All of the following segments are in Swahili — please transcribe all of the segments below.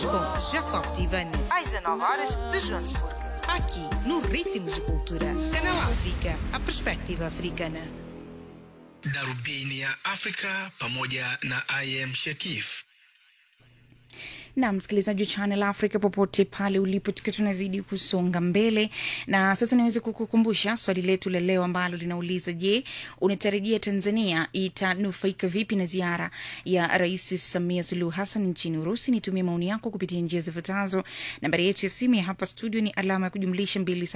com Jacob Tivani, às 19 horas de Joanesburgo. Aqui, no Ritmos de Cultura. Canal África, a perspectiva africana. Darubini ya Afrika pamoja na IM Shekif. na msikilizaji wa Channel Africa popote pale ulipo, tukiwa tunazidi kusonga mbele, na sasa niweze kukukumbusha swali letu la leo ambalo linauliza: Je, unatarajia Tanzania itanufaika vipi na ziara ya Rais Samia Suluhu Hassan nchini Urusi? Nitumie maoni yako kupitia njia zifuatazo. Nambari yetu ya simu ya hapa studio ni alama ya kujumlisha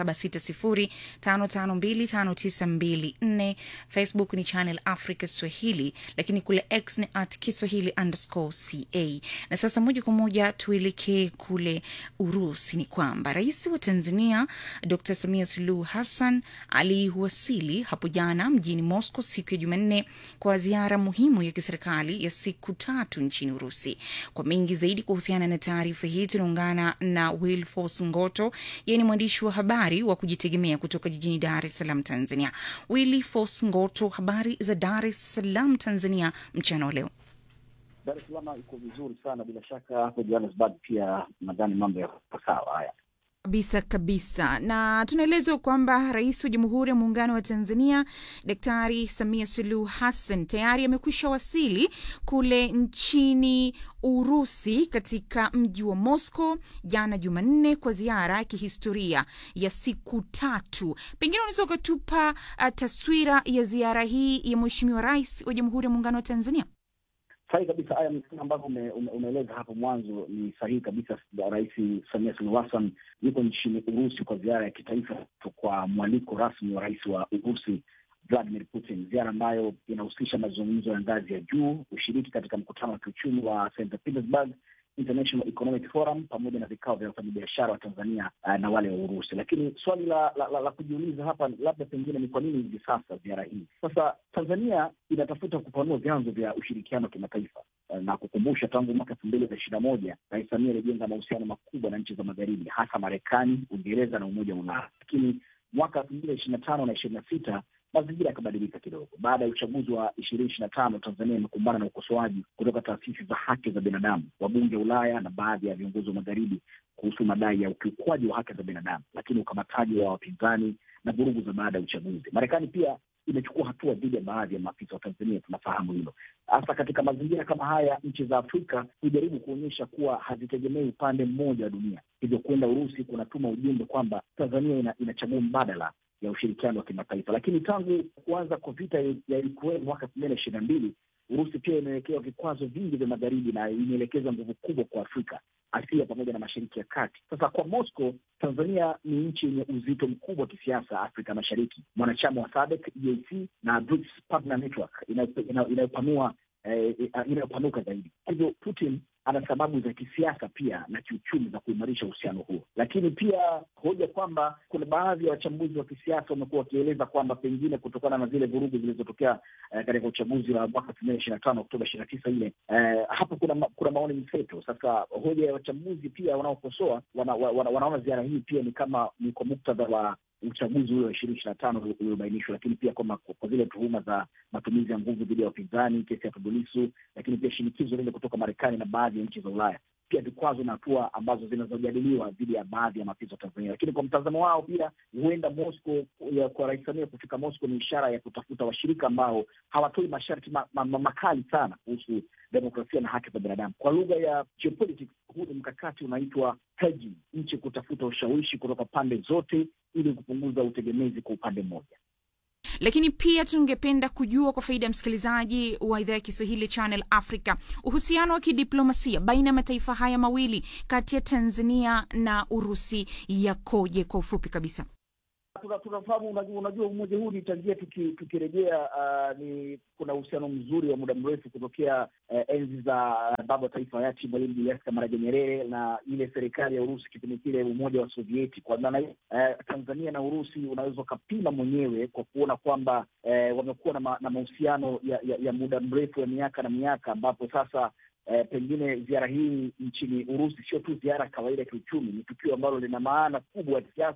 276055259254. Facebook ni Channel Africa Swahili, lakini kule X ni at Kiswahili underscore ca. Na sasa moja kwa moja tuelekee kule Urusi. Ni kwamba rais wa Tanzania Dr Samia Suluhu Hassan aliwasili hapo jana mjini Moscow siku ya Jumanne kwa ziara muhimu ya kiserikali ya siku tatu nchini Urusi. Kwa mengi zaidi kuhusiana na taarifa hii tunaungana na Wilfos Ngoto, yeye ni mwandishi wa habari wa kujitegemea kutoka jijini Dar es Salaam, Tanzania. Wilfos Ngoto, habari za Dar es Salaam, Tanzania mchana wa leo? Dar es Salaam iko vizuri sana, bila shaka hapo Johannesburg pia nadhani mambo yako sawa. Haya kabisa kabisa, na tunaelezwa kwamba rais wa Jamhuri ya Muungano wa Tanzania Daktari Samia Suluhu Hassan tayari amekwisha wasili kule nchini Urusi katika mji wa Moscow jana Jumanne kwa ziara ya kihistoria ya siku tatu. Pengine unaweza ukatupa uh, taswira ya ziara hii ya Mheshimiwa Rais wa Jamhuri ya Muungano wa Tanzania? Sahihi kabisa. Haya ambavyo ume, ume, umeeleza hapo mwanzo ni sahihi kabisa. Rais Samia Suluhu Hassan yuko nchini Urusi kwa ziara ya kitaifa kwa mwaliko rasmi wa rais wa Urusi Vladimir Putin, ziara ambayo inahusisha mazungumzo ya ngazi ya juu, ushiriki katika mkutano wa kiuchumi wa St Petersburg International Economic Forum pamoja na vikao vya wafanyabiashara wa Tanzania uh, na wale wa Urusi. Lakini swali la, la, la, la kujiuliza hapa labda pengine ni kwa nini hivi sasa ziara hii? Sasa Tanzania inatafuta kupanua vyanzo vya ushirikiano wa kimataifa uh, na kukumbusha, tangu mwaka elfu mbili na ishirini na moja Rais Samia alijenga mahusiano makubwa na nchi za magharibi, hasa Marekani, Uingereza na Umoja wa Ulaya. Lakini mwaka elfu mbili na ishirini na tano na ishirini na sita mazingira yakabadilika kidogo. Baada ya uchaguzi wa ishirini ishirini na tano Tanzania imekumbana na ukosoaji kutoka taasisi za haki za binadamu, wabunge wa Ulaya na baadhi ya viongozi wa magharibi kuhusu madai ya ukiukwaji wa haki za binadamu, lakini ukamataji wa wapinzani na vurugu za baada ya uchaguzi. Marekani pia imechukua hatua dhidi ya baadhi ya maafisa wa Tanzania, tunafahamu hilo. Hasa katika mazingira kama haya, nchi za Afrika hujaribu kuonyesha kuwa hazitegemei upande mmoja wa dunia, hivyo kwenda Urusi kunatuma ujumbe kwamba Tanzania ina, inachagua mbadala ya ushirikiano wa kimataifa. Lakini tangu kuanza kwa vita ya Ukraine mwaka elfu mbili na ishirini na mbili Urusi pia imewekewa vikwazo vingi vya magharibi na imeelekeza nguvu kubwa kwa Afrika, Asia pamoja na Mashariki ya Kati. Sasa kwa Moscow, Tanzania ni nchi yenye uzito mkubwa wa kisiasa Afrika Mashariki, mwanachama wa SADC, EAC na BRICS Partner Network inayopanua eh, inayopanuka zaidi. Hivyo Putin ana sababu za kisiasa pia na kiuchumi za kuimarisha uhusiano huo, lakini pia hoja kwamba kuna baadhi ya wachambuzi wa kisiasa wamekuwa wakieleza kwamba pengine kutokana na zile vurugu zilizotokea eh, katika uchaguzi wa mwaka elfu mbili ishirini na tano Oktoba ishirini na tisa ile eh, hapo kuna ma, kuna maoni mseto. Sasa hoja ya wachambuzi pia wanaokosoa wana, wana, wanaona ziara hii pia ni kama ni kwa muktadha wa uchaguzi ule wa ishirini ishirini na tano uliobainishwa, lakini pia kwa, kwa zile tuhuma za matumizi ya nguvu dhidi ya wapinzani, kesi ya Tundu Lissu, lakini pia shinikizo lile kutoka Marekani na baadhi ya nchi za Ulaya, pia vikwazo na hatua ambazo zinazojadiliwa dhidi ya baadhi ya maafisa wa Tanzania. Lakini kwa mtazamo wao pia huenda Moscow, kwa Rais Samia kufika Moscow ni ishara ya kutafuta washirika ambao hawatoi masharti ma, ma, ma, makali sana kuhusu demokrasia na haki za binadamu. Kwa lugha ya geopolitics, huu ni mkakati unaitwa hedging, nchi kutafuta ushawishi kutoka pande zote ili kupunguza utegemezi kwa upande mmoja. Lakini pia tungependa kujua kwa faida ya msikilizaji wa idhaa ya Kiswahili Channel Africa, uhusiano wa kidiplomasia baina ya mataifa haya mawili kati ya Tanzania na Urusi yakoje kwa ufupi kabisa? Tunafahamu, unajua umoja huu ni tangia tukirejea, uh, ni kuna uhusiano mzuri wa muda mrefu kutokea uh, enzi za baba wa taifa hayati Mwalimu Julius Kambarage Nyerere na ile serikali ya Urusi kipindi kile umoja wa Sovieti. Kwa maana hiyo uh, Tanzania na Urusi unaweza ukapima mwenyewe kwa kuona kwamba uh, wamekuwa na, ma, na mahusiano ya, ya, ya muda mrefu ya miaka na miaka, ambapo sasa Eh, pengine ziara hii nchini Urusi sio tu ziara kawaida ya kiuchumi, ni tukio ambalo lina maana kubwa ya kisiasa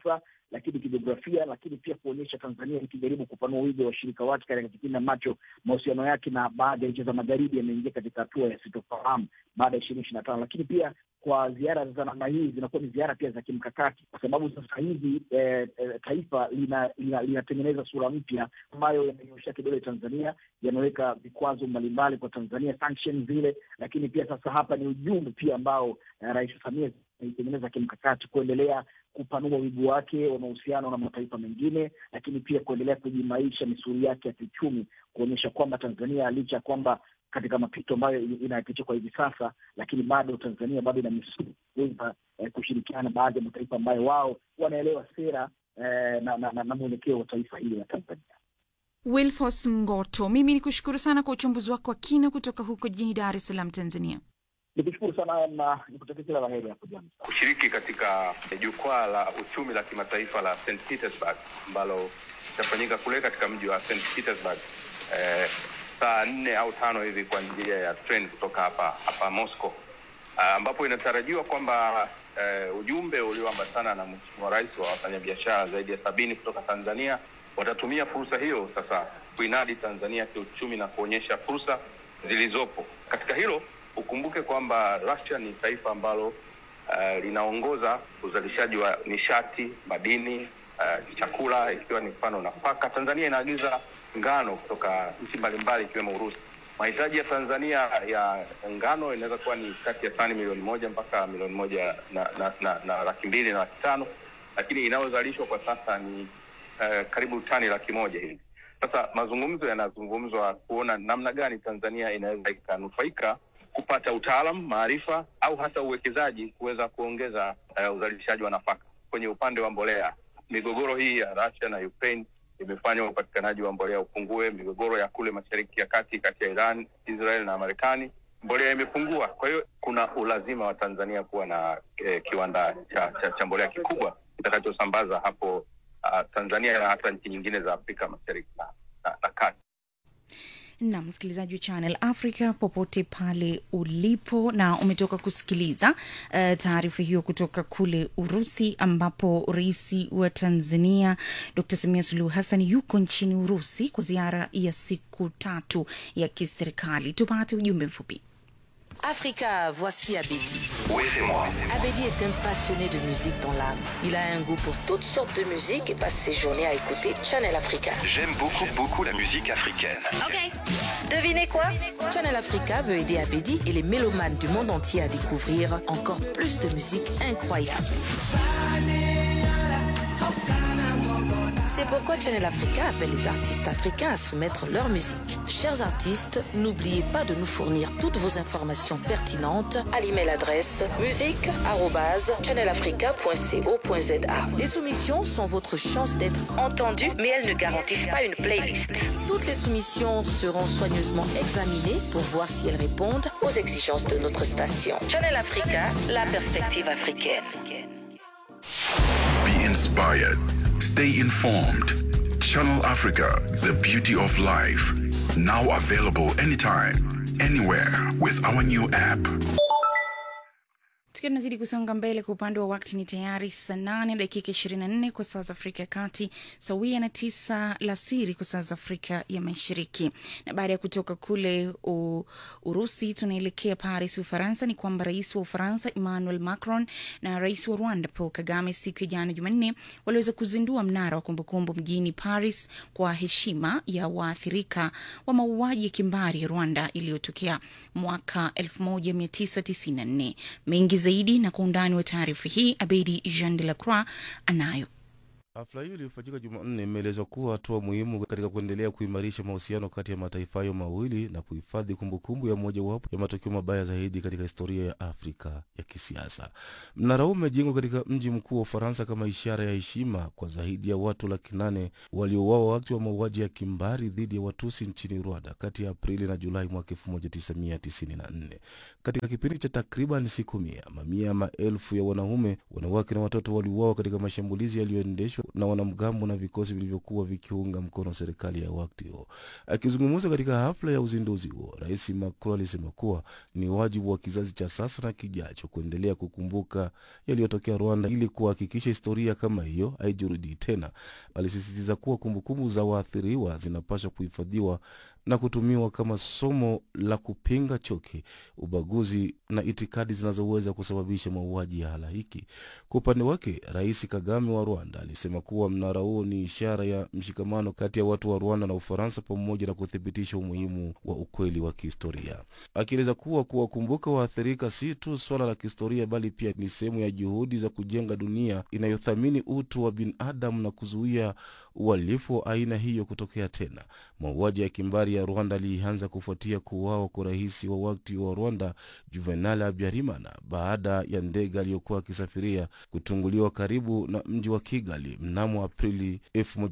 lakini kijiografia, lakini pia kuonyesha Tanzania ikijaribu kupanua wigo wa washirika wake katika kipindi ambacho mahusiano yake na baadhi ya nchi za magharibi yameingia katika hatua ya sitofahamu baada ya ishirini ishirini na tano, lakini pia kwa ziara za namna hii zinakuwa ni ziara pia za kimkakati, kwa sababu sasa hivi eh, eh, taifa linatengeneza lina, lina sura mpya ambayo yamenyoshea kidole Tanzania, yameweka vikwazo mbalimbali kwa Tanzania, sanctions zile, lakini pia sasa hapa ni ujumbe pia ambao eh, Rais Samia ameitengeneza kimkakati kuendelea kupanua wigo wake wa mahusiano na mataifa mengine, lakini pia kuendelea kujimaisha misuli yake ya kiuchumi, kuonyesha kwamba Tanzania licha ya kwamba katika mapito ambayo inayapitia kwa hivi sasa, lakini bado Tanzania bado ina misuli kuweza eh, kushirikiana na baadhi ya mataifa ambayo wao wanaelewa sera eh, na, na, na, na mwelekeo wa taifa hili la Tanzania. Wilfos Ngoto, mimi ni kushukuru sana kwa uchambuzi wako wa kina kutoka huko jijini Dar es Salaam, Tanzania. Nikushukuru sana na nikutakia kila la heri hapo jana. Kushiriki katika jukwaa la uchumi la kimataifa la St Petersburg ambalo litafanyika kule katika mji wa St Petersburg eh, saa nne au tano hivi kwa njia ya train kutoka hapa hapa Moscow, uh, ambapo inatarajiwa kwamba uh, ujumbe ulioambatana na Mheshimiwa Rais wa wafanyabiashara zaidi ya sabini kutoka Tanzania watatumia fursa hiyo sasa kuinadi Tanzania kiuchumi na kuonyesha fursa zilizopo katika hilo. Ukumbuke kwamba Russia ni taifa ambalo uh, linaongoza uzalishaji wa nishati, madini, uh, chakula, ikiwa ni mfano nafaka. Tanzania inaagiza ngano kutoka nchi mbalimbali ikiwemo Urusi. Mahitaji ya Tanzania ya ngano inaweza kuwa ni kati ya tani milioni moja mpaka milioni moja na, na, na, na laki mbili na laki tano lakini inayozalishwa kwa sasa ni uh, karibu tani laki moja hivi. Sasa mazungumzo yanazungumzwa kuona namna gani Tanzania inaweza ikanufaika kupata utaalam, maarifa au hata uwekezaji kuweza kuongeza uh, uzalishaji wa nafaka. Kwenye upande wa mbolea, migogoro hii ya Russia na Ukraine imefanya upatikanaji wa mbolea upungue. Migogoro ya kule mashariki ya kati kati ya Iran, Israel na Marekani, mbolea imepungua. Kwa hiyo kuna ulazima wa Tanzania kuwa na eh, kiwanda cha, cha, cha mbolea kikubwa kitakachosambaza hapo uh, Tanzania na hata nchi nyingine za Afrika mashariki na, na, na kati na msikilizaji wa Channel Africa popote pale ulipo, na umetoka kusikiliza uh, taarifa hiyo kutoka kule Urusi, ambapo rais wa Tanzania Dr Samia Suluhu Hassan yuko nchini Urusi kwa ziara ya siku tatu ya kiserikali. Tupate ujumbe mfupi. Africa, voici Abedi. Oui, c'est moi. Abedi est un passionné de musique dans l'âme. Il a un goût pour toutes sortes de musique et passe ses journées à écouter Channel Africa. J'aime beaucoup, beaucoup la musique africaine. Devinez quoi Channel Africa veut aider Abedi et les mélomanes du monde entier à découvrir encore plus de musique incroyable. C'est pourquoi Channel Africa appelle les artistes africains à soumettre leur musique. Chers artistes, n'oubliez pas de nous fournir toutes vos informations pertinentes à l'email adresse musique@channelafrica.co.za. Les soumissions sont votre chance d'être entendu, mais elles ne garantissent pas une playlist. Toutes les soumissions seront soigneusement examinées pour voir si elles répondent aux exigences de notre station. Channel Africa, la perspective africaine. Be inspired. Stay informed. Channel Africa, the beauty of life. Now available anytime, anywhere with our new app. tukiwa tunazidi kusonga mbele kwa upande wa wakti ni tayari saa nane dakika ishirini na nne kwa saa za afrika ya kati sawia na tisa la siri kwa saa za afrika ya mashariki na baada ya kutoka kule u, urusi tunaelekea paris ufaransa ni kwamba rais wa ufaransa emmanuel macron na rais wa rwanda paul kagame siku ya jana jumanne waliweza kuzindua mnara wa kumbukumbu mjini paris kwa heshima ya waathirika wa mauaji ya kimbari ya rwanda iliyotokea mwaka 1994 mengi zaidi na kwa undani wa taarifa hii abedi jean de la croix anayo Hafla hiyo iliyofanyika Jumanne imeelezwa kuwa hatua muhimu katika kuendelea kuimarisha mahusiano kati ya mataifa hayo mawili na kuhifadhi kumbukumbu ya mojawapo ya matukio mabaya zaidi katika historia ya Afrika ya kisiasa. Mnara huu umejengwa katika mji mkuu wa Ufaransa kama ishara ya heshima kwa zaidi ya watu laki nane waliouawa wakati wa mauaji ya kimbari dhidi ya Watusi nchini Rwanda kati ya Aprili na Julai mwaka 1994. Katika kipindi cha takriban siku mia, mamia ya maelfu ya wanaume, wanawake na watoto waliuawa katika mashambulizi yaliyoendeshwa na wanamgambo na vikosi vilivyokuwa vikiunga mkono serikali ya wakati huo. Akizungumza katika hafla ya uzinduzi huo, Rais Macron alisema kuwa ni wajibu wa kizazi cha sasa na kijacho kuendelea kukumbuka yaliyotokea Rwanda ili kuhakikisha historia kama hiyo haijirudii tena. Alisisitiza kuwa kumbukumbu za waathiriwa zinapaswa kuhifadhiwa na kutumiwa kama somo la kupinga chuki, ubaguzi na itikadi zinazoweza kusababisha mauaji ya halaiki. Kwa upande wake, Rais Kagame wa Rwanda alisema kuwa mnara huo ni ishara ya mshikamano kati ya watu wa Rwanda na Ufaransa pamoja na kuthibitisha umuhimu wa ukweli wa kihistoria, akieleza kuwa kuwakumbuka waathirika si tu swala la kihistoria, bali pia ni sehemu ya juhudi za kujenga dunia inayothamini utu wa binadamu na kuzuia uhalifu wa aina hiyo kutokea tena. Mauaji ya kimbari ya Rwanda alianza kufuatia kuuawa kwa rais wa wakati wa Rwanda Juvenal Habyarimana baada ya ndege aliyokuwa akisafiria kutunguliwa karibu na mji wa Kigali mnamo Aprili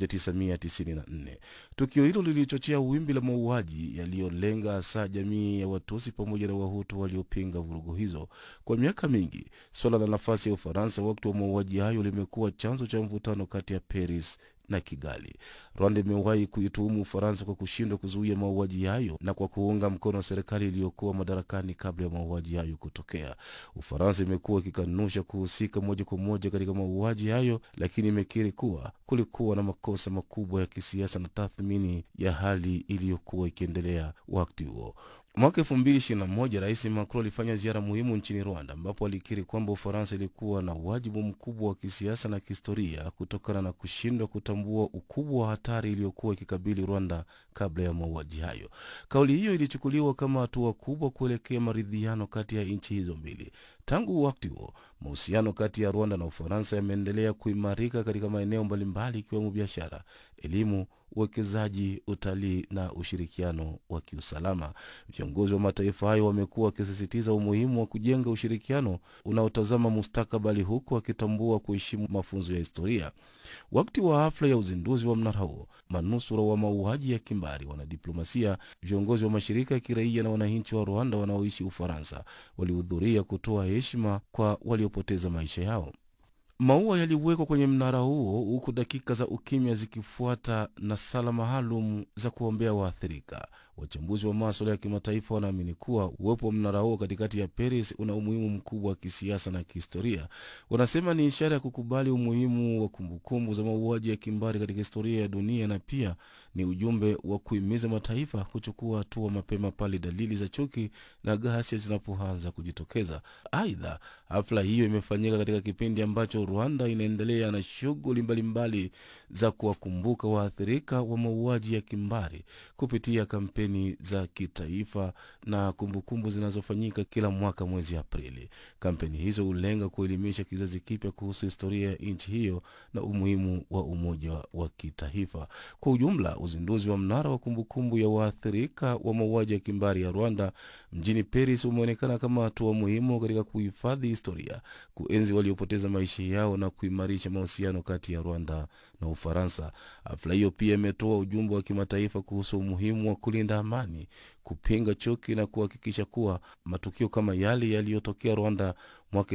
1994. Tukio hilo lilichochea wimbi la mauaji yaliyolenga hasa jamii ya Watusi pamoja na Wahutu waliopinga vurugu hizo. Kwa miaka mingi, suala la nafasi ya Ufaransa wakati wa mauaji hayo limekuwa chanzo cha mvutano kati ya Paris na Kigali. Rwanda imewahi kuituhumu Ufaransa kwa kushindwa kuzuia mauaji hayo na kwa kuunga mkono serikali iliyokuwa madarakani kabla ya mauaji hayo kutokea. Ufaransa imekuwa ikikanusha kuhusika moja kwa moja katika mauaji hayo, lakini imekiri kuwa kulikuwa na makosa makubwa ya kisiasa na tathmini ya hali iliyokuwa ikiendelea wakati huo. Mwaka elfu mbili ishirini na moja Rais Macron alifanya ziara muhimu nchini Rwanda, ambapo alikiri kwamba Ufaransa ilikuwa na wajibu mkubwa wa kisiasa na kihistoria kutokana na kushindwa kutambua ukubwa wa hatari iliyokuwa ikikabili Rwanda kabla ya mauaji hayo. Kauli hiyo ilichukuliwa kama hatua kubwa kuelekea maridhiano kati ya nchi hizo mbili. Tangu wakati huo, mahusiano kati ya Rwanda na Ufaransa yameendelea kuimarika katika maeneo mbalimbali ikiwemo biashara, elimu, uwekezaji, utalii na ushirikiano wa kiusalama. Viongozi wa mataifa hayo wamekuwa wakisisitiza umuhimu wa kujenga ushirikiano unaotazama mustakabali, huku wakitambua kuheshimu mafunzo ya historia. Wakati wa hafla ya uzinduzi wa mnara huo, manusura wa mauaji ya kimbari, wanadiplomasia, viongozi wa mashirika ya kiraia na wananchi wa Rwanda wanaoishi Ufaransa walihudhuria kutoa heshima kwa waliopoteza maisha yao. Maua yaliwekwa kwenye mnara huo huku dakika za ukimya zikifuata na sala maalum za kuombea waathirika. Wachambuzi wa maswala ya kimataifa wanaamini kuwa uwepo wa mnara huo katikati ya Paris una umuhimu mkubwa wa kisiasa na kihistoria. Wanasema ni ishara ya kukubali umuhimu wa kumbukumbu za mauaji ya kimbari katika historia ya dunia, na pia ni ujumbe wa kuhimiza mataifa kuchukua hatua mapema pale dalili za chuki na ghasia zinapoanza kujitokeza. Aidha, hafla hiyo imefanyika katika kipindi ambacho Rwanda inaendelea na shughuli mbalimbali za kuwakumbuka waathirika wa mauaji ya kimbari kupitia kampeni za kitaifa na kumbukumbu zinazofanyika kila mwaka mwezi Aprili. Kampeni hizo hulenga kuelimisha kizazi kipya kuhusu historia ya nchi hiyo na umuhimu wa umoja wa kitaifa. Kwa ujumla, uzinduzi wa mnara wa kumbukumbu ya waathirika wa mauaji ya kimbari ya Rwanda mjini Paris umeonekana kama hatua muhimu katika kuhifadhi historia, kuenzi waliopoteza maisha yao na kuimarisha mahusiano kati ya Rwanda na Ufaransa. Hafla hiyo pia imetoa ujumbe wa kimataifa kuhusu umuhimu wa kulinda amani, kupinga chuki na kuhakikisha kuwa matukio kama yale yaliyotokea Rwanda mwaka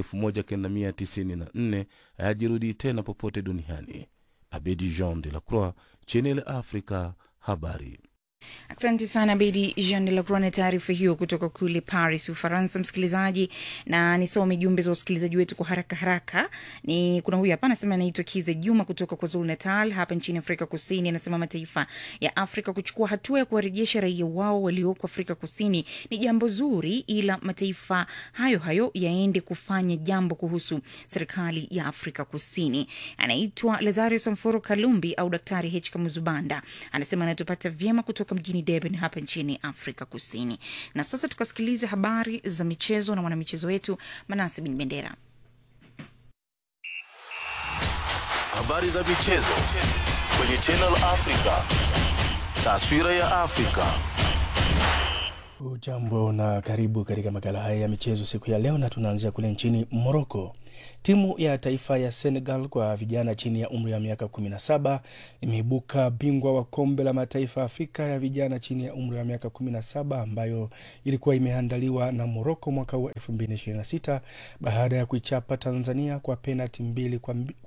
1994 hayajirudi tena popote duniani. Abedi Jean de la Croix, Channel Africa, habari. Asante sana Bedi Jean de la Croix na taarifa hiyo kutoka kule Paris, Ufaransa. Msikilizaji, na nisome jumbe za wasikilizaji wetu kwa haraka haraka. Ni kuna huyu hapa anasema, anaitwa Kize Juma kutoka kwa Zulu Natal hapa nchini Afrika Kusini. Anasema mataifa ya Afrika kuchukua hatua ya kuwarejesha raia wao walioko Afrika Kusini ni jambo zuri, ila mataifa hayo hayo yaende kufanya jambo kuhusu serikali ya Afrika Kusini. Anaitwa Lazario Samforo Kalumbi au Daktari H Kamuzubanda, anasema anatupata vyema kutoka mjini Durban hapa nchini Afrika Kusini. Na sasa tukasikiliza habari za michezo na mwanamichezo wetu Manase Bin Bendera. Habari za michezo kwenye Channel Africa, taswira ya Afrika. Ujambo na karibu katika makala haya ya michezo siku ya leo, na tunaanzia kule nchini Moroko. Timu ya taifa ya Senegal kwa vijana chini ya umri wa miaka 17 imeibuka bingwa wa kombe la mataifa ya Afrika ya vijana chini ya umri wa miaka 17 ambayo ilikuwa imeandaliwa na Moroko mwaka huu 2026 baada ya kuichapa Tanzania kwa penalti mbili kwa, kwa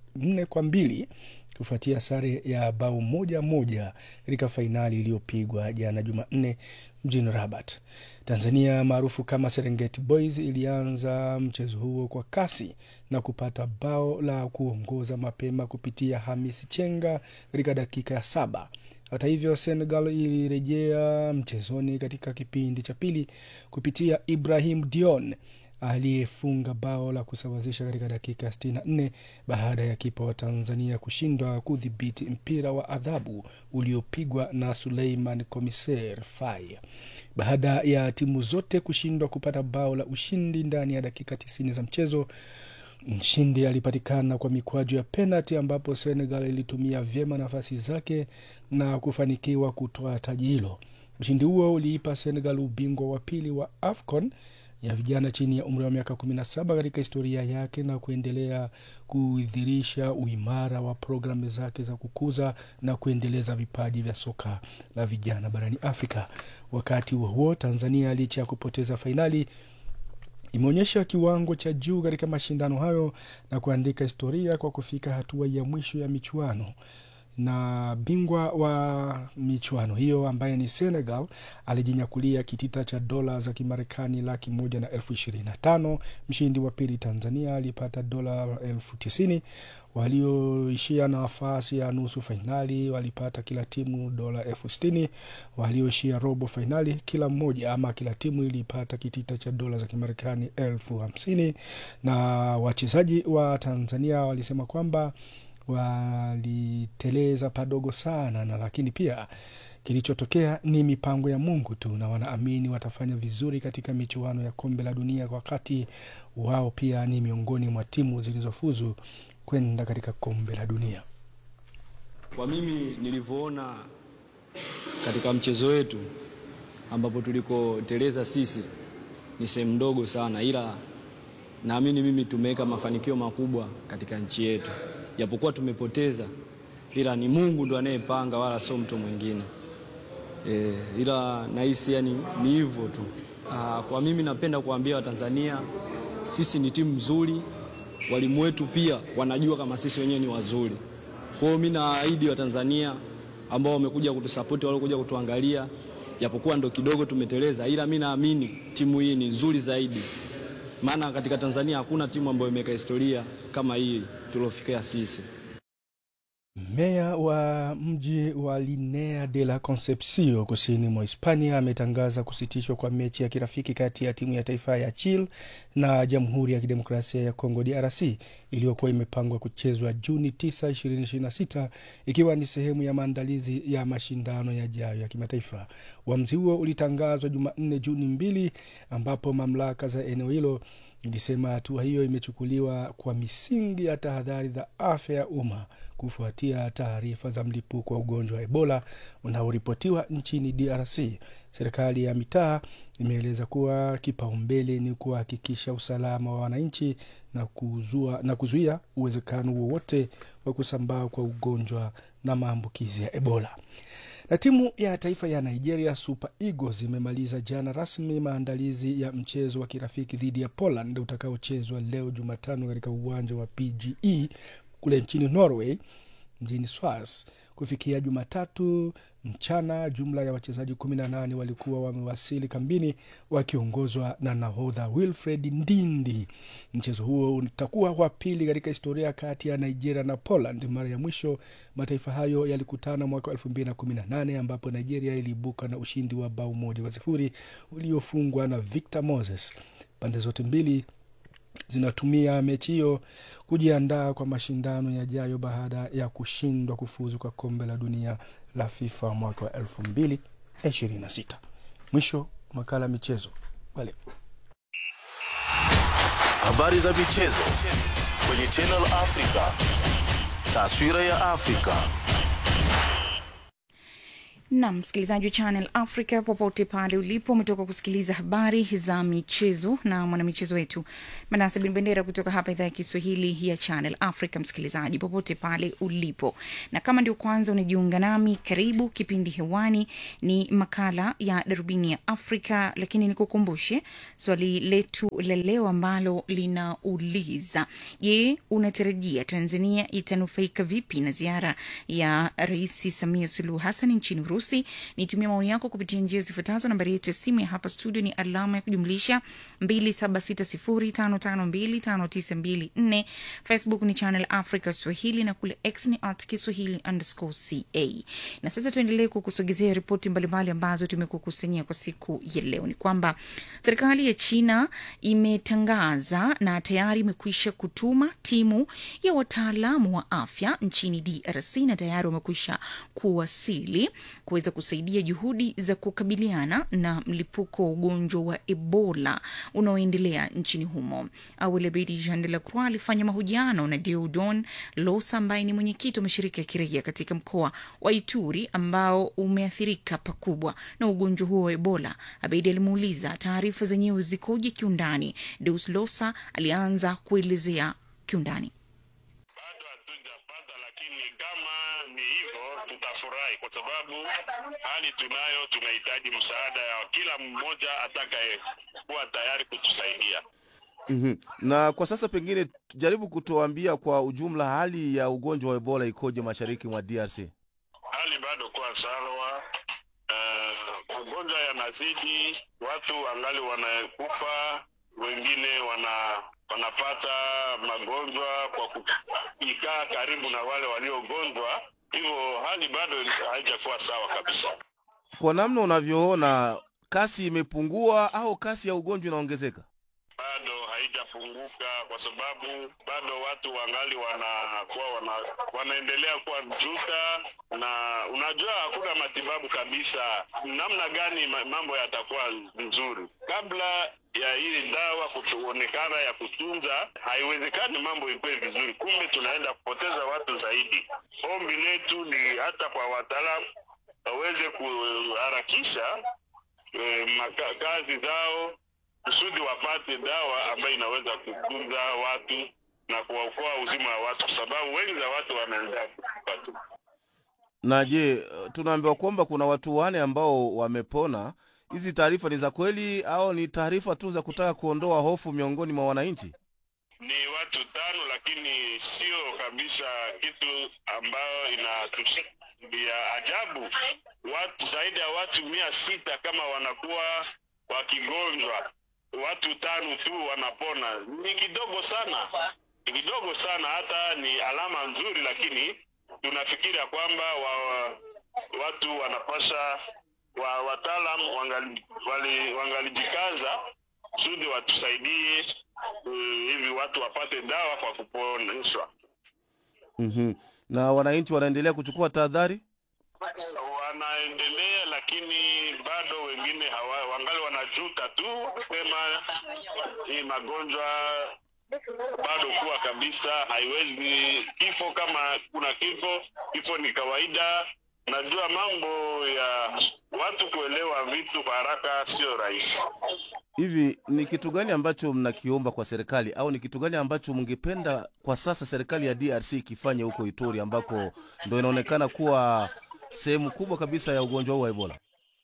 nne kwa mbili kufuatia sare ya bao moja moja katika fainali iliyopigwa jana Jumanne mjini Rabat. Tanzania maarufu kama Serengeti Boys ilianza mchezo huo kwa kasi na kupata bao la kuongoza mapema kupitia Hamisi Chenga katika dakika ya saba. Hata hivyo, Senegal ilirejea mchezoni katika kipindi cha pili kupitia Ibrahim Dion aliyefunga bao la kusawazisha katika dakika ya 64 baada ya kipa wa Tanzania kushindwa kudhibiti mpira wa adhabu uliopigwa na Suleiman Komiser Fai. Baada ya timu zote kushindwa kupata bao la ushindi ndani ya dakika 90 za mchezo, mshindi alipatikana kwa mikwaju ya penalti, ambapo Senegal ilitumia vyema nafasi zake na kufanikiwa kutoa taji hilo. Ushindi huo uliipa Senegal ubingwa wa pili wa AFCON ya vijana chini ya umri wa miaka 17 katika historia yake na kuendelea kuidhirisha uimara wa programu zake za kukuza na kuendeleza vipaji vya soka la vijana barani Afrika. Wakati huo huo, Tanzania licha ya kupoteza fainali imeonyesha kiwango cha juu katika mashindano hayo na kuandika historia kwa kufika hatua ya mwisho ya michuano na bingwa wa michuano hiyo ambaye ni Senegal alijinyakulia kitita cha dola za Kimarekani laki moja na elfu ishirini na tano. Mshindi wa pili Tanzania alipata dola elfu tisini. Walioishia nafasi ya nusu fainali walipata kila timu dola elfu sitini. Walioishia robo fainali kila mmoja ama kila timu ilipata kitita cha dola za Kimarekani elfu hamsini. Na wachezaji wa Tanzania walisema kwamba waliteleza padogo sana na lakini pia kilichotokea ni mipango ya Mungu tu, na wanaamini watafanya vizuri katika michuano ya kombe la dunia, wakati wao pia ni miongoni mwa timu zilizofuzu kwenda katika kombe la dunia. Kwa mimi nilivyoona katika mchezo wetu ambapo tulikoteleza sisi ni sehemu ndogo sana, ila naamini mimi tumeweka mafanikio makubwa katika nchi yetu japokuwa tumepoteza, ila ni Mungu ndo anayepanga, wala sio mtu mwingine e, ila nahisi yani ni hivyo tu. Aa, kwa mimi napenda kuambia Watanzania sisi ni timu nzuri, walimu wetu pia wanajua kama sisi wenyewe ni wazuri. Kwa hiyo mimi naahidi Watanzania ambao wamekuja kutusapoti, waliokuja kutuangalia, japokuwa ndo kidogo tumeteleza, ila mimi naamini timu hii ni nzuri zaidi maana katika Tanzania hakuna timu ambayo imeweka historia kama hii tuliofikia sisi. Meya wa mji wa Linea de la Concepcion kusini mwa Hispania ametangaza kusitishwa kwa mechi ya kirafiki kati ya timu ya taifa ya Chile na Jamhuri ya Kidemokrasia ya Kongo DRC iliyokuwa imepangwa kuchezwa Juni 9, 2026 ikiwa ni sehemu ya maandalizi ya mashindano yajayo ya kimataifa. Uamuzi huo ulitangazwa Jumanne Juni mbili, ambapo mamlaka za eneo hilo ilisema hatua hiyo imechukuliwa kwa misingi ya tahadhari za afya ya umma kufuatia taarifa za mlipuko wa ugonjwa wa Ebola unaoripotiwa nchini DRC. Serikali ya mitaa imeeleza kuwa kipaumbele ni kuhakikisha usalama wa wananchi na, kuzua, na kuzuia uwezekano wowote wa kusambaa kwa ugonjwa na maambukizi ya Ebola na timu ya taifa ya Nigeria Super Eagles imemaliza jana rasmi maandalizi ya mchezo wa kirafiki dhidi ya Poland utakaochezwa leo Jumatano katika uwanja wa PGE kule nchini Norway mjini Swas. Kufikia Jumatatu mchana, jumla ya wachezaji 18 walikuwa wamewasili kambini wakiongozwa na nahodha Wilfred Ndindi. Mchezo huo utakuwa wa pili katika historia kati ya Nigeria na Poland. Mara ya mwisho mataifa hayo yalikutana mwaka 2018 ambapo Nigeria iliibuka na ushindi wa bao moja kwa sifuri uliofungwa na Victor Moses. Pande zote mbili zinatumia mechi hiyo kujiandaa kwa mashindano yajayo baada ya kushindwa kufuzu kwa kombe la dunia la FIFA mwaka wa elfu mbili ishirini na sita. Mwisho makala ya michezo kwa leo. Habari za michezo kwenye Channel Africa, taswira ya Afrika. na msikilizaji wa channel africa popote pale ulipo umetoka kusikiliza habari za michezo na mwanamichezo wetu manase bin bendera kutoka hapa idhaa ya kiswahili ya channel africa msikilizaji popote pale ulipo na kama ndio kwanza unajiunga nami karibu kipindi hewani ni makala ya darubini ya afrika lakini nikukumbushe swali letu la leo ambalo linauliza je unatarajia tanzania itanufaika vipi na ziara ya rais samia suluhu hassan nchini urusi nitumia maoni yako kupitia njia zifuatazo nambari yetu ya simu ya hapa studio ni alama ya kujumlisha 276055259254 facebook ni channel africa swahili na kule x ni at kiswahili underscore ca na sasa tuendelee kukusogezea ripoti mbalimbali ambazo tumekukusanyia kwa siku ya leo ni kwamba serikali ya china imetangaza na tayari imekwisha kutuma timu ya wataalamu wa afya nchini drc na tayari wamekwisha kuwasili kuweza kusaidia juhudi za kukabiliana na mlipuko wa ugonjwa wa ebola unaoendelea nchini humo awali abedi jean de la croix alifanya mahojiano na deodon losa ambaye ni mwenyekiti wa mashirika ya kiraia katika mkoa wa ituri ambao umeathirika pakubwa na ugonjwa huo wa ebola abedi alimuuliza taarifa zenyewe zikoje kiundani deus losa alianza kuelezea kiundani tutafurahi kwa sababu hali tunayo, tunahitaji msaada ya kila mmoja atakaye kuwa tayari kutusaidia. mm-hmm. na kwa sasa pengine jaribu kutuambia kwa ujumla hali ya ugonjwa wa ebola ikoje mashariki mwa drc Hali bado kuwa sawa. Uh, ugonjwa yanazidi, watu angali wanakufa, wengine wana wanapata magonjwa kwa kuikaa karibu na wale waliogonjwa hivyo hali bado haijakuwa sawa kabisa. kwa namna unavyoona kasi imepungua au kasi ya ugonjwa inaongezeka Bado haijapunguka kwa sababu bado watu wangali wanakuwa wana, wanaendelea kuwa juta, na unajua hakuna matibabu kabisa. Namna gani ma- mambo yatakuwa nzuri kabla ya hili dawa kuonekana ya kutunza, haiwezekani mambo ikuwe vizuri, kumbe tunaenda kupoteza watu zaidi. Ombi letu ni hata kwa wataalamu waweze kuharakisha eh, maka- kazi zao kusudi wapate dawa ambayo inaweza kutunza watu na kuwaokoa uzima wa watu, kwa sababu wengi za watu wanaendelea kufa tu. na je tunaambiwa kwamba kuna watu wane ambao wamepona hizi taarifa ni za kweli au ni taarifa tu za kutaka kuondoa hofu miongoni mwa wananchi Ni watu tano, lakini sio kabisa kitu ambayo inatusi ya ajabu. Watu zaidi ya watu mia sita kama wanakuwa wakigonjwa, watu tano tu wanapona, ni kidogo sana, ni kidogo sana. Hata ni alama nzuri, lakini tunafikiria kwamba wa, watu wanapasha wa wataalam wangali, wali, wangalijikaza kusudi watusaidie uh, hivi watu wapate dawa kwa kuponeshwa. mm-hmm. na wananchi wanaendelea kuchukua tahadhari Wanaendelea, lakini bado wengine hawa, wangali wanajuta tu kusema hii magonjwa bado kuwa kabisa, haiwezi kifo. Kama kuna kifo, kifo ni kawaida. Najua mambo ya watu kuelewa vitu kwa haraka sio rahisi. hivi ni kitu gani ambacho mnakiomba kwa serikali au ni kitu gani ambacho mngependa kwa sasa serikali ya drc ikifanye huko ituri ambako ndo inaonekana kuwa sehemu kubwa kabisa ya ugonjwa huu wa ebola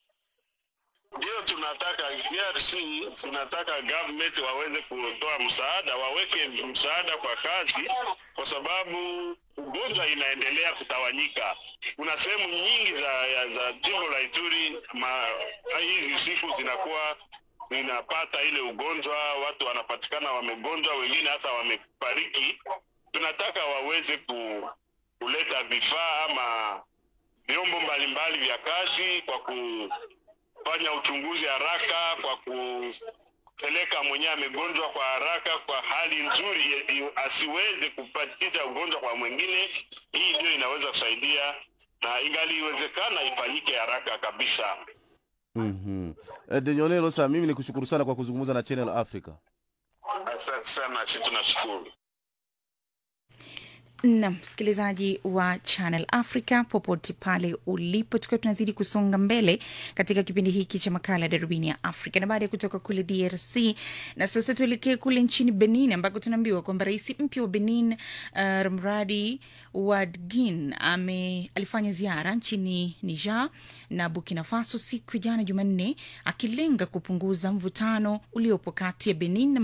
Ndio tunataka DRC, tunataka government waweze kutoa msaada, waweke msaada kwa kazi, kwa sababu ugonjwa inaendelea kutawanyika. Kuna sehemu nyingi za, ya- za jimbo la Ituri ma, hizi siku zinakuwa zinapata ile ugonjwa, watu wanapatikana wamegonjwa, wengine hata wamefariki. Tunataka waweze ku, kuleta vifaa ama vyombo mbalimbali vya kazi kwa kufanya uchunguzi haraka, kwa kupeleka mwenyewe amegonjwa kwa haraka, kwa hali nzuri, i- i- asiweze kupatisha ugonjwa kwa mwingine. Hii ndio inaweza kusaidia na ingaliwezekana ifanyike haraka kabisa. mm-hmm. denyonelo sa mimi ni kushukuru sana kwa kuzungumza na channel africa Asante sana, si tunashukuru. na msikilizaji wa Channel Africa popote pale ulipo, tukiwa tunazidi kusonga mbele katika kipindi hiki cha makala ya darubini ya Afrika, na baada ya kutoka kule DRC na sasa tuelekee kule nchini Benin ambako tunaambiwa kwamba rais mpya wa Benin uh, Ramradi Wadgin ame alifanya ziara nchini Niger na Burkina Faso siku ya jana Jumanne, akilenga kupunguza mvutano uliopo kati ya Benin na